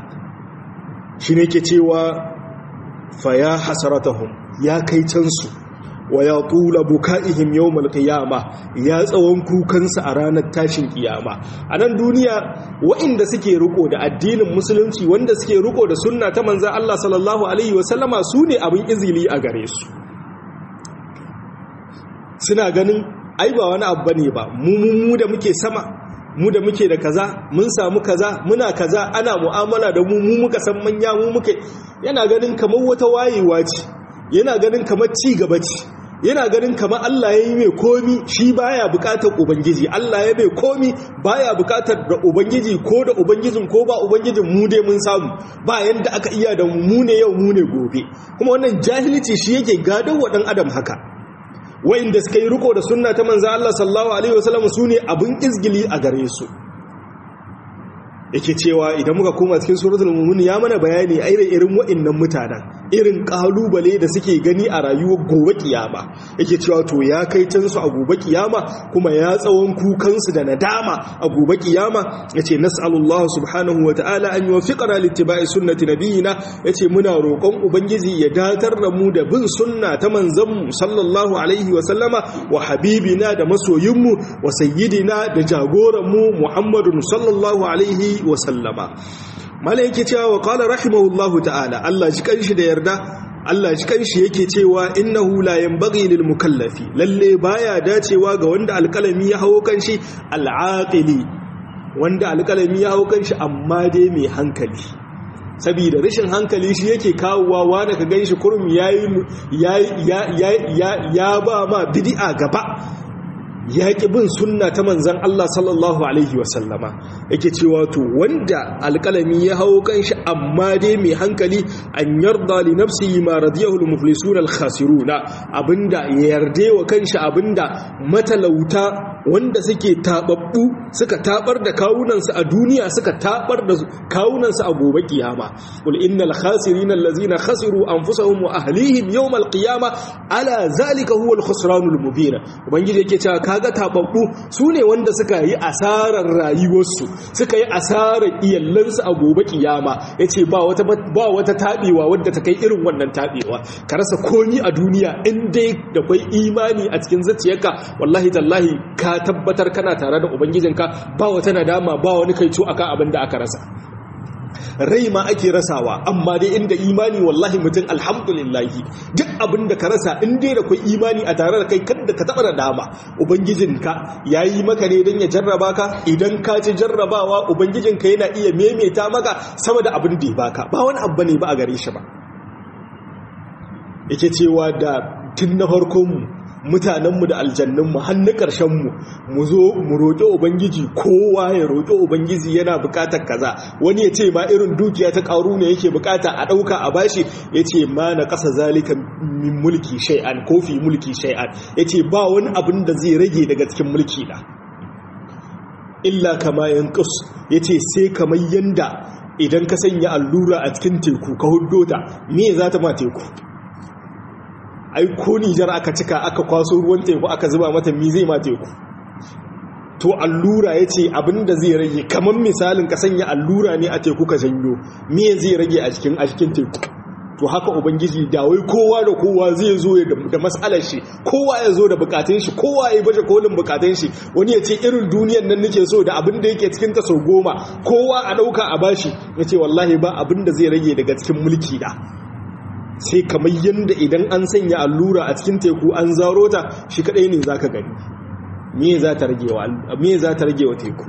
shi ne ke cewa faya hasaratahum ya kai cansu wa ya tula buka'ihim yawmal qiyama ya tsawon kukansa a ranar tashin kiyama a nan duniya waɗanda suke riko da addinin musulunci wanda suke riko da sunna ta manzon Allah sallallahu alaihi wasallama su ne abin izili a gare su suna ganin ai ba wani abu bane ba mu mu da muke sama mu da muke da kaza mun samu kaza muna kaza ana mu'amala da mu mu muka san manya mu muke yana ganin kamar wata wayewa ce yana ganin kamar ci gaba ce yana ganin kamar Allah ya yi mai komi shi baya bukatar ubangiji Allah ya mai komi baya bukatar da ubangiji ko da ubangijin ko ba ubangijin mu dai mun samu ba yanda aka iya da mu ne yau mu ne gobe kuma wannan jahilci shi yake gadon wa dan adam haka wa'inda suka yi riko da sunna ta manzo Allah sallallahu alaihi wasallam sune abin izgili a gare su yake cewa idan muka koma cikin suratul mu'min ya mana bayani ai irin wa'innan mutanen irin kalubale da suke gani a rayuwar gobe kiyama yake cewa to ya kai can su a gobe kiyama kuma ya tsawon kukansu da nadama a gobe kiyama yace nas'alullahu subhanahu wata'ala an yuwaffiqana littiba'i sunnati nabiyina yace muna roƙon ubangiji ya datar da mu da bin sunna ta manzon mu sallallahu alaihi wa sallama wa habibina da masoyinmu wa sayyidina da jagoranmu muhammadun sallallahu alaihi wa sallama mala yake cewa wa qala rahimahullahu ta'ala Allah ji kanshi da yarda Allah ji kanshi yake cewa innahu la yanbaghi lil mukallafi lalle baya dacewa ga wanda alkalami ya hawo kanshi al'aqili wanda alkalami ya hawo kanshi amma dai mai hankali saboda rashin hankali shi yake kawowa wanda ka ganshi kurum yayi ya ba ma bid'a gaba ya ƙi bin sunna ta manzan Allah sallallahu Alaihi wasallama yake cewa to wanda alƙalami ya hau kanshi amma dai mai hankali an yarda li nafsi ma radiyahul muflisun al-khasiruna abinda ya yarda wa kanshi abinda matalauta wanda suke tababbu suka tabar da kawunansu a duniya suka tabar da kawunansu a gobe kiyama qul innal khasirina allazina khasiru anfusahum wa ahlihim yawm al-qiyama ala zalika huwa al-khusranul mubin ubangiji yake cewa kaga tababbu sune wanda suka yi asarar rayuwarsu suka yi asarar iyallansu a gobe kiyama yace ba wata ba wata tabewa wadda ta kai irin wannan tabewa ka rasa komi a duniya in dai da kai imani a cikin zuciyarka wallahi tallahi ka tabbatar kana tare da ubangijinka ba wata nadama ba wani kaico akan abin da aka rasa rai ma ake rasawa amma dai inda imani wallahi mutum alhamdulillahi duk abin da ka rasa in dai da kai imani a tare da kai kada ka taba da dama ubangijinka yayi maka ne don ya jarraba ka idan ka ci jarrabawa ubangijinka yana iya memeta maka sama da abin da ya baka ba wani abu ne ba a gare shi ba yake cewa da tun na farkon mutanenmu da aljannunmu hannu ƙarshenmu mu zo mu roƙi ubangiji kowa ya roƙi ubangiji yana buƙatar kaza wani ya ce ma irin dukiya ta ƙaru ne yake buƙata a ɗauka a bashi ya ce ma na ƙasa zalika min mulki shay'an ko fi mulki shay'an ya ce ba wani abin da zai rage daga cikin mulki na illa kama yanqus ya ce sai kamar yanda idan ka sanya allura a cikin teku ka huddo ta me za ta ma teku ai ko nijar aka cika aka kwaso ruwan teku aka zuba mata mi zai ma teku to allura ya ce abinda zai rage kamar misalin ka sanya allura ne a teku ka janyo me zai rage a cikin a cikin teku to haka ubangiji da wai kowa da kowa zai zo da matsalar shi kowa ya zo da bukatun shi kowa ya baje kolin bukatun shi wani ya ce irin duniyan nan nake so da abin da yake cikin ta sau goma kowa a dauka a bashi ya ce wallahi ba abin da zai rage daga cikin mulki da sai kamar yadda idan an sanya allura a cikin teku an zaro ta shi kadai ne za ka gani me za ta rage wa teku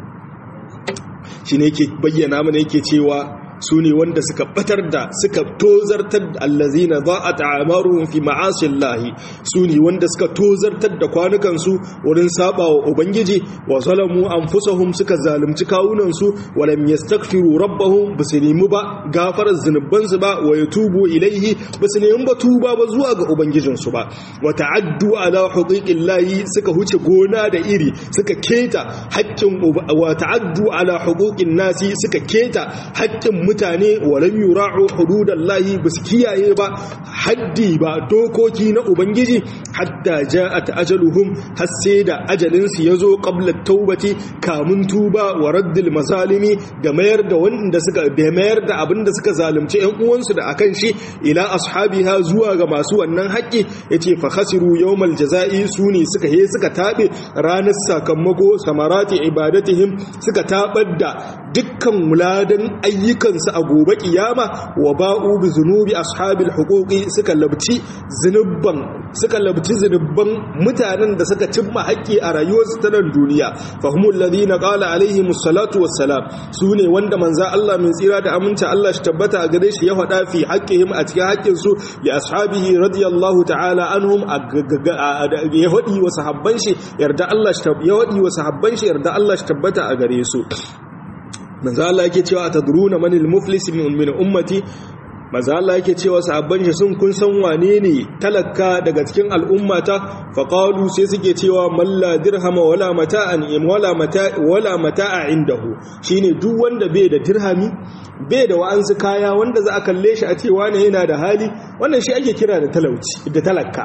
shi ne yake bayyana mana yake cewa su ne wanda suka batar da suka tozartar da allazina za a ta'amaruhun fi ma'asin lahi su ne wanda suka tozartar da kwanukansu wurin saba wa ubangiji wa zalamu an fusahun suka zalunci kawunansu walam yastaghfiru rabbahum ba su nemi ba gafarar zunubansu ba wa yatubu ilaihi ba su nemi ba tuba ba zuwa ga ubangijinsu ba wa ta'addu ala huquqin lahi suka huce gona da iri suka keta haƙƙin wa ta'addu ala huquqin nasi suka keta haƙƙin mutane walam yura'u hududallahi bas kiyaye ba haddi ba dokoki na ubangiji hatta ja'at ajaluhum har sai da ajalin su yazo qabla taubati kamun tuba wa raddil mazalimi da mayar da wanda suka da mayar da abinda suka zalunci ƴan uwansu da akan shi ila ashabiha zuwa ga masu wannan haƙƙi yace fa khasiru yawmal jazai suni suka he suka tabe ranar sakamako samarati ibadatihim suka tabar da dukkan muladan ayyukan su a gobe kiyama wa ba'u bi zunubi ashabil huquqi suka labci zunubban suka labci zunubban mutanen da suka cimma haƙƙi a rayuwarsu ta nan duniya fahimul ladina qala alaihimus salatu wassalam sune wanda manza Allah min tsira da aminta Allah shi tabbata a gare shi ya faɗa fi haqqihim a cikin haƙƙin su li ashabihi radiyallahu ta'ala anhum ya faɗi wa sahabban shi yarda Allah shi ya faɗi wa sahabban shi yarda Allah shi tabbata a gare su manzo Allah yake cewa atadruna manil muflis min min ummati maza Allah yake cewa sahabban shi sun kun san wane ne talaka daga cikin al'ummata faqalu sai suke cewa malla dirhama wala mata'an im wala mata wala mata'a indahu shine duk wanda bai da dirhami bai da wa'ansu kaya wanda za a kalle shi a cewa ne yana da hali wannan shi ake kira da talauci da talaka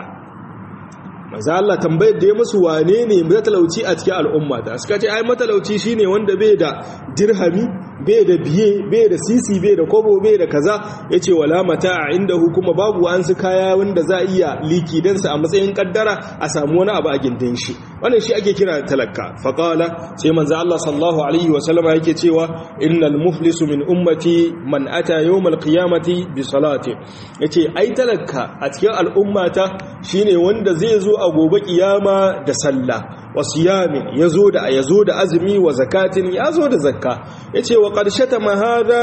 maza Allah tambayar da ya musu wane ne matalauci a cikin al'umma ta suka ce ai matalauci shine wanda bai da dirhami bai da biye bai da sisi bai da kobo bai da kaza yace wala mata a inda hukuma babu an su kaya wanda za iya liki dan sa a matsayin kaddara a samu wani abu a gindin shi wannan shi ake kira talaka faqala sai manzo Allah sallallahu alaihi wa sallama yake cewa innal muflisu min ummati man ata yawmal qiyamati bi salati yace ai talaka a cikin al'ummata shine wanda zai zo a gobe kiyama da sallah wa siyamin yazo da yazo da azumi wa zakatin yazo da zakka yace wa qarshata ma hada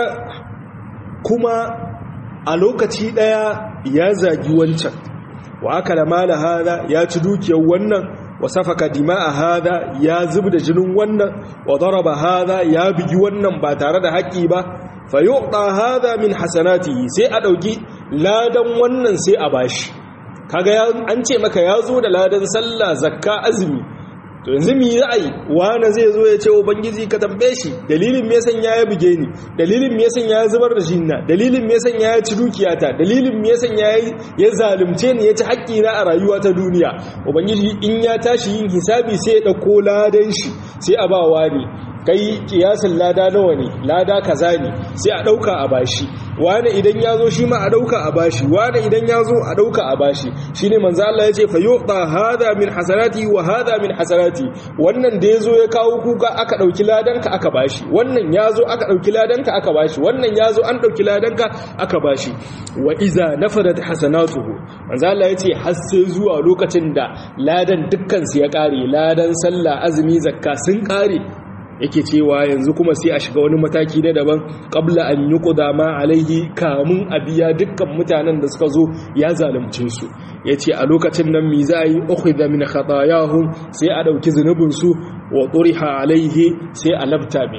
kuma a lokaci daya ya zagi wancan wa akala mala hada ya ci dukiyar wannan wa safaka dima'a hada ya zubda jinin wannan wa daraba hada ya bigi wannan ba tare da haƙi ba fa yu'ta hada min hasanatihi sai a dauki ladan wannan sai a bashi kaga an ce maka ya zo da ladan sallah zakka azumi to yanzu mi za a yi wani zai zo ya ce ubangiji ka tambaye shi dalilin me yasan ya buge ni dalilin me yasan ya zubar da jinna dalilin me yasan ya ci dukiyata dalilin me yasan ya ya zalunce ni ya ci haƙƙi na a rayuwa ta duniya ubangiji in ya tashi yin hisabi sai ya dauko ladan shi sai a ba wani kai kiyasin lada nawa ne lada kaza ne sai a dauka a bashi wani idan ya zo shi ma a dauka a bashi wani idan ya zo a dauka a bashi shine manzo Allah ya ce fa yuqta hada min hasanati wa hada min hasanati wannan da yazo ya kawo kuka aka dauki ladanka aka bashi wannan yazo aka dauki ladanka aka bashi wannan yazo an dauki ladanka aka bashi wa iza nafadat hasanatuhu manzo Allah ya ce har sai zuwa lokacin da ladan dukkan su ya kare ladan sallah azumi zakka sun kare yake cewa yanzu kuma sai a shiga wani mataki na daban qabla an yuqda ma alaihi kamun a biya dukkan mutanen da suka zo ya zalunce su yace a lokacin nan mi za yi ukhidha min khatayahum sai a dauki zunubin su wa turiha alaihi sai a labta mai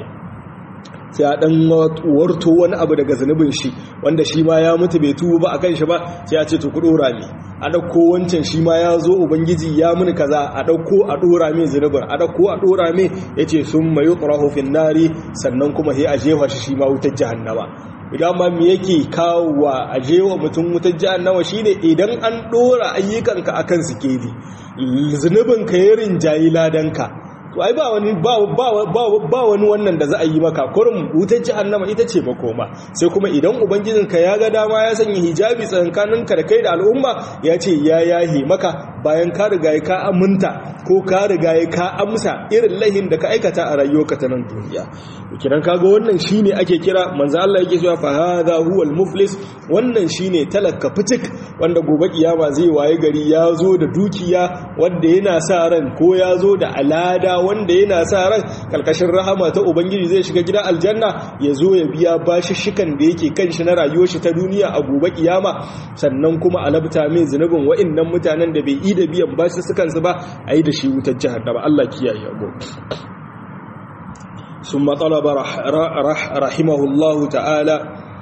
sai a dan warto wani abu daga zunubin shi wanda shi ma ya mutu bai tubu ba akan shi ba sai a ce to ku dora ne a dauko wancan shi ma ya zo ubangiji ya muni kaza a dauko a dora mai zunubin a dauko a dora mai yace sun mayu turahu fin nari sannan kuma sai a jefa shi shi ma wutar jahannama idan ma me yake kawowa a jewa mutum wutar jahannama shine idan an dora ayyukanka akan sikeli zunubin ka ya rinjayi ladanka to ai ba wani ba ba wani wannan da za a yi maka kurum wutar jahannama ita ce makoma sai kuma idan ubangijinka ya ga dama ya sanya hijabi tsakaninka da kai da al'umma ya ce ya yahi maka bayan ka riga ka aminta ko ka riga ka amsa irin lahin da ka aikata a rayuwarka ta nan duniya kiran kaga wannan shine ake kira manzo Allah yake cewa fa hadha huwal muflis wannan shine talaka fitik wanda gobe kiyama zai waye gari ya zo da dukiya wanda yana sa ran ko ya zo da alada wanda yana sa ran kalkashin rahama ta ubangiji zai shiga gidan aljanna ya zo ya biya bashishikan da yake kan shi na rayuwar shi ta duniya a gobe kiyama sannan kuma alabta mai zunubin wa'annan mutanen da bai yi da biyan bashishikan su ba a yi da shi wutar jahannama Allah kiyaye mu ثم طلب رح رح رحمه الله تعالى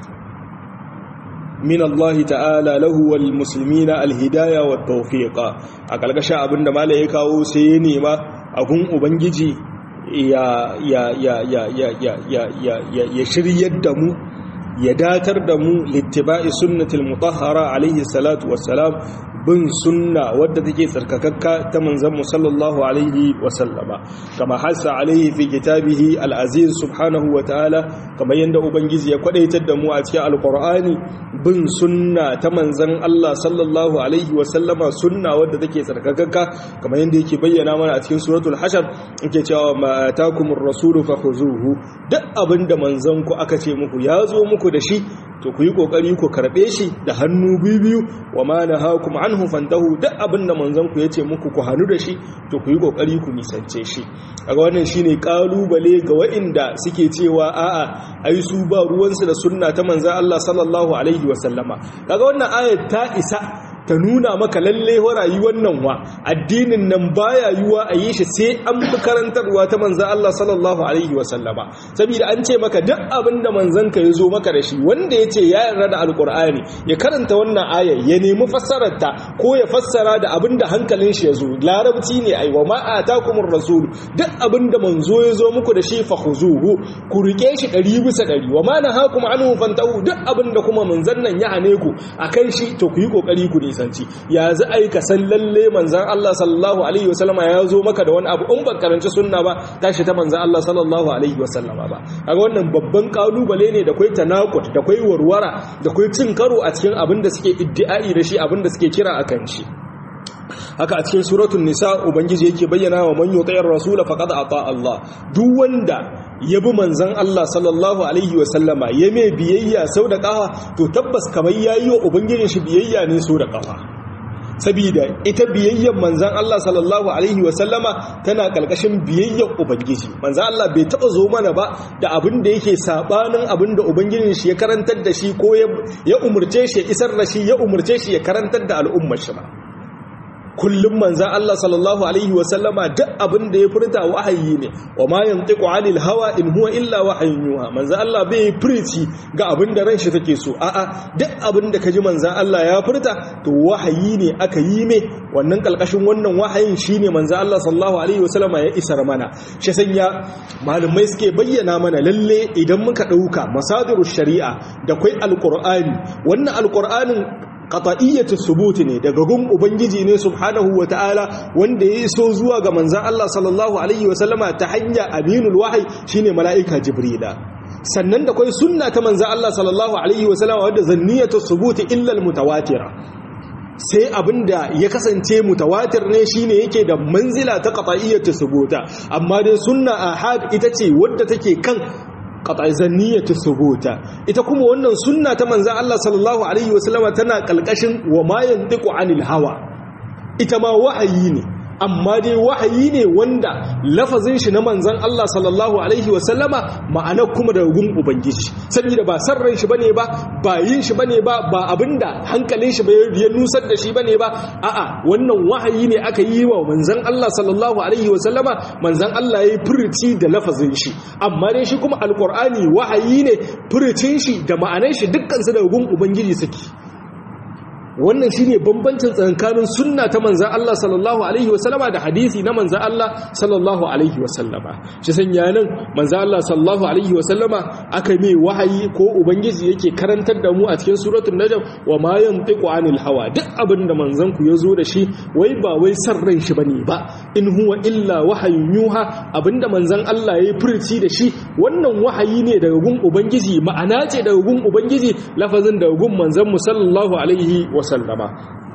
من الله تعالى له والمسلمين الهداية والتوفيق أقل قشاء أبن مالا يكاو سيني ما أكون أبنجي يا يا يا يا يا يا يا يا يا يشري الدم يداتر دم لاتباع سنة المطهرة عليه الصلاة والسلام bin sunna wadda take tsarkakakka ta manzon sallallahu alaihi wasallama kama hasa alaihi fi kitabihi al-aziz subhanahu wa ta'ala kamar yanda ubangiji ya kwadaitar da mu a cikin alqur'ani bin sunna ta manzon Allah sallallahu alaihi wasallama sunna wadda take tsarkakakka kamar yanda yake bayyana mana a cikin suratul hashar yake cewa ma atakumur rasulu fakhuzuhu duk abinda manzon ku aka ce muku ya zo muku da shi to ku yi kokari ku karbe shi da hannu biyu wa ma nahakum anhu fantahu duk abinda manzon ku yace muku ku hanu da shi to ku yi kokari ku nisance shi kaga wannan shine kalubale ga waɗanda suke cewa a'a ai su ba ruwansu da sunna ta manzon Allah sallallahu alaihi wa sallama kaga wannan ayat ta isa ta nuna maka lalle wa rayuwar nan wa addinin nan baya yiwa a yi shi sai an bi karantarwa ta manzan Allah sallallahu alaihi wa sallama saboda an ce maka duk abin da manzan ka ya zo maka da shi wanda ya ce ya yarda da alkur'ani ya karanta wannan ayar ya nemi fassarar ta ko ya fassara da abin da hankalin shi ya zo larabci ne ai wa ma atakumur rasul duk abin da manzo ya zo muku da shi fa khuzuhu ku rike shi ɗari bisa ɗari wa ma nahakum anhu fantahu duk abin da kuma manzan nan ya hane ku akan shi to ku yi kokari ku nisanci ya za a yi ka san lalle manzan Allah sallallahu alaihi wasallama ya zo maka da wani abu in ban karanci sunna ba tashi ta manzan Allah sallallahu alaihi wasallama ba kaga wannan babban kalubale ne da kai tanakut da kai warwara da kai cin karo a cikin abin da suke iddi'ai da shi abin da suke kira akan shi haka a cikin suratul nisa ubangiji yake bayyana wa man yuti'ir rasul faqad ata Allah duk wanda ya bi manzon Allah sallallahu alaihi wa sallama ya mai biyayya sau da kafa to tabbas kamar yayi wa ubangijin shi biyayya ne sau da kafa sabida ita biyayyar manzan Allah sallallahu alaihi wa sallama tana kalkashin biyayyar ubangiji manzan Allah bai taba zo mana ba da abin da yake sabanin abin da ubangijin shi ya karantar da shi ko ya umurce shi ya isar da shi ya umurce shi ya karantar da al'ummar shi ba kullum manzan Allah sallallahu Alaihi wasallama duk abin da ya furta wahayi ne wa ma yantiqu anil hawa in huwa illa wahayin yuha manzan Allah bai furici ga abin da ran shi take so a'a duk abin da kaji manzan Allah ya furta to wahayi ne aka yi me wannan kalkashin wannan wahayin shine manzan Allah sallallahu Alaihi wasallama ya isar mana shi sanya malumai suke bayyana mana lalle idan muka dauka masadirus shari'a da kai alqur'ani wannan alqur'anin qata'iyyatu subuti ne daga gun ubangiji ne subhanahu wata'ala wanda ya iso zuwa ga manzon Allah sallallahu alaihi wasallama ta hanya aminul wahyi shine mala'ika jibrila sannan da kai sunna ta manzon Allah sallallahu alaihi wasallama wadda zanniyatu subuti illa almutawatira sai abinda ya kasance mutawatir ne shine yake da manzila ta qata'iyyatu subuta amma dai sunna ahad ita ce wadda take kan qat'izaniyatu thubuta ita kuma wannan sunna ta manzon Allah sallallahu alaihi wasallama tana kalkashin wa ma yantiqu anil hawa ita ma wahayi ne amma dai wahayi ne wanda lafazin shi na manzan Allah sallallahu alaihi wasallama ma'ana kuma da gun ubangiji saboda ba san ran shi bane ba ba yin shi bane ba ba abinda hankalin shi bai ya nusar da shi bane ba a'a wannan wahayi ne aka yi wa manzan Allah sallallahu alaihi wasallama manzan Allah yayi furuci da lafazin shi amma dai shi kuma alqur'ani wahayi ne furucin shi da ma'anar shi dukkan su da gun ubangiji suke wannan shine bambancin tsakanin sunna ta manzan Allah sallallahu alaihi wasallama da hadisi na manzan Allah sallallahu alaihi wasallama shi sanya nan manzan Allah sallallahu alaihi wasallama aka mai wahayi ko ubangiji yake karantar da mu a cikin suratul najm wa ma yantiqu anil hawa duk abin da manzan ku yazo da shi wai ba wai san ran shi bane ba in huwa illa wahayun yuha abinda manzan Allah yayi furci da shi wannan wahayi ne daga gun ubangiji ma'ana ce daga gun ubangiji lafazin daga gun manzan mu sallallahu alaihi wa wasallama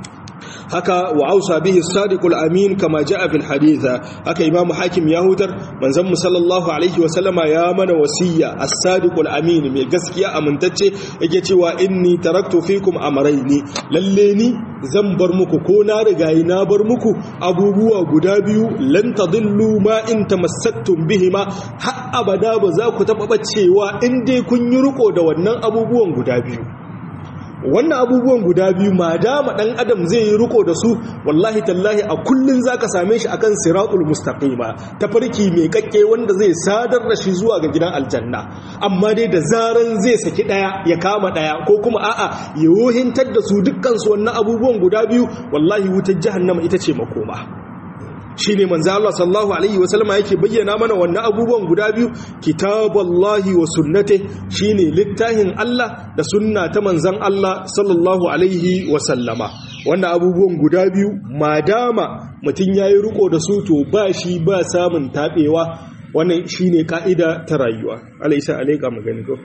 haka wa ausa bihi sadiqul amin kama jaa fil haditha haka imamu hakim ya hutar manzon mu sallallahu alaihi wasallama ya mana wasiya as-sadiqul amin mai gaskiya amintacce yake cewa inni taraktu fikum amrayni lalle ni zan bar muku ko na rigayi na bar muku abubuwa guda biyu lan tadillu ma in tamassaktum bihima har abada ba za ku taba bacewa in dai kun yi riko da wannan abubuwan guda biyu wannan abubuwan guda biyu ma dama dan adam zai yi riko da su wallahi tallahi a kullun zaka same shi akan siratul mustaqima tafarki mai kakke wanda zai sadar da shi zuwa ga gidan aljanna amma dai da zaran zai saki daya ya kama daya ko kuma a'a ya yohintar da su dukkan su wannan abubuwan guda biyu wallahi wutar jahannama ita ce makoma shi ne manzo Allah sallallahu alaihi wasallama yake bayyana mana wannan abubuwan guda biyu kitaballahi wa sunnate shine littafin Allah da sunna ta manzon Allah sallallahu alaihi wasallama wannan abubuwan guda biyu madama mutun yayi riko da su to ba shi ba samun tabewa wannan shine kaida ta rayuwa alaisa alaika magani ko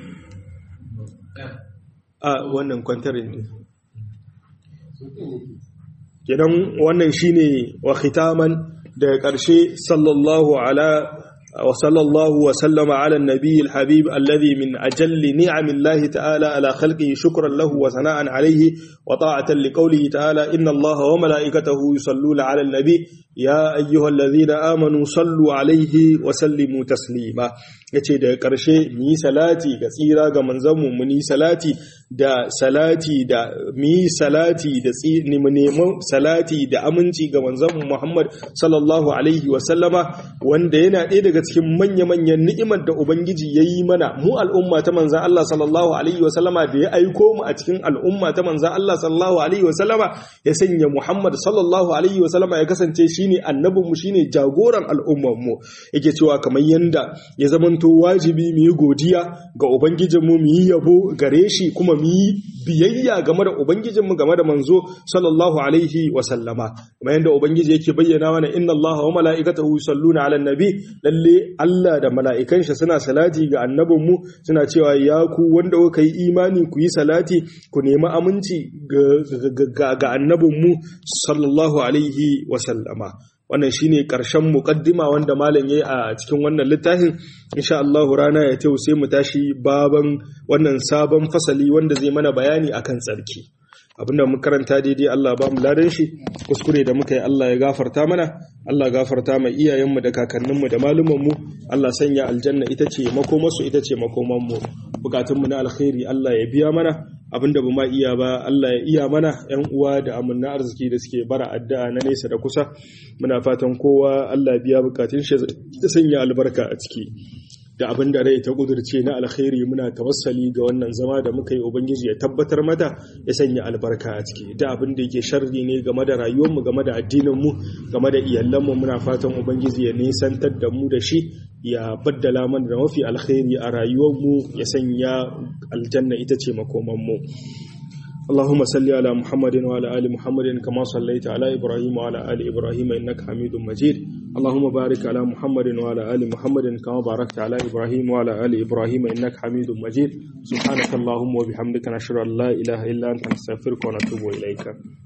a wannan kwantarin ne kenan wannan shine wa khitaman daga ƙarshe sallallahu ala wa sallallahu wa sallama ala nabiyil habib alladhi min ajalli ni'amillahi ta'ala ala khalqihi shukran lahu wa sana'an alayhi wa ta'atan liqawlihi ta'ala inna allaha wa malaikatahu yusalluna ala nabi ya ayyuhalladhina amanu sallu alayhi wa sallimu taslima yace daga ƙarshe mu yi salati ga tsira ga manzanmu mu yi salati da salati da mu yi salati da mu neman salati da aminci ga manzanmu Muhammad sallallahu alaihi wa sallama wanda yana ɗaya daga cikin manya-manyan ni'imar da ubangiji ya yi mana mu al'umma ta manzan Allah sallallahu alaihi wa sallama da ya aiko mu a cikin al'umma ta manzan Allah sallallahu alaihi wa sallama ya sanya Muhammad sallallahu alaihi wa sallama ya kasance shine annabinmu shine jagoran al'ummar mu yake cewa kamar yanda ya zama zamanto wajibi mu yi godiya ga ubangijinmu mu yi yabo gare shi kuma mu yi biyayya game da ubangijinmu game da manzo sallallahu alaihi wa sallama kuma yanda ubangiji yake bayyana mana inna allaha wa mala'ikatahu yusalluna 'alan nabi lalle Allah da mala'ikan shi suna salati ga annabinmu suna cewa ya ku wanda kuka yi imani ku yi salati ku nemi aminci ga annabinmu sallallahu alaihi wa sallama wannan shine karshen muqaddima wanda malam yayi a cikin wannan littafin insha Allah rana ya tayo sai mu tashi baban wannan sabon fasali wanda zai mana bayani akan tsarki abinda mu karanta daidai Allah ba mu ladan shi kuskure da muka yi Allah ya gafarta mana Allah gafarta mai iyayenmu da kakanninmu da malumanmu Allah sanya aljanna ita ce makomarsu ita ce makomanmu bukatunmu na alkhairi Allah ya biya mana abinda ba ma iya ba Allah ya iya mana ‘yan uwa da amanna arziki da suke bara addu'a na nesa da kusa muna fatan kowa Allah biya bukatun shi da sanya albarka a ciki da abin da rai ta kudurce na alkhairi muna tawassali ga wannan zama da muka yi ubangiji ya tabbatar mata ya sanya albarka a ciki da abin da yake sharri ne game da rayuwarmu game da addininmu game da iyalanmu muna fatan ubangiji ya nisantar da mu da shi ya baddala mana da mafi alkhairi a rayuwarmu ya sanya aljanna ita ce makomanmu اللهم صل على محمد وعلى ال محمد كما صليت على ابراهيم وعلى ال ابراهيم انك حميد مجيد اللهم بارك على محمد وعلى ال محمد كما باركت على ابراهيم وعلى ال ابراهيم انك حميد مجيد سبحانك اللهم وبحمدك نشهد ان لا اله الا انت نستغفرك ونتوب اليك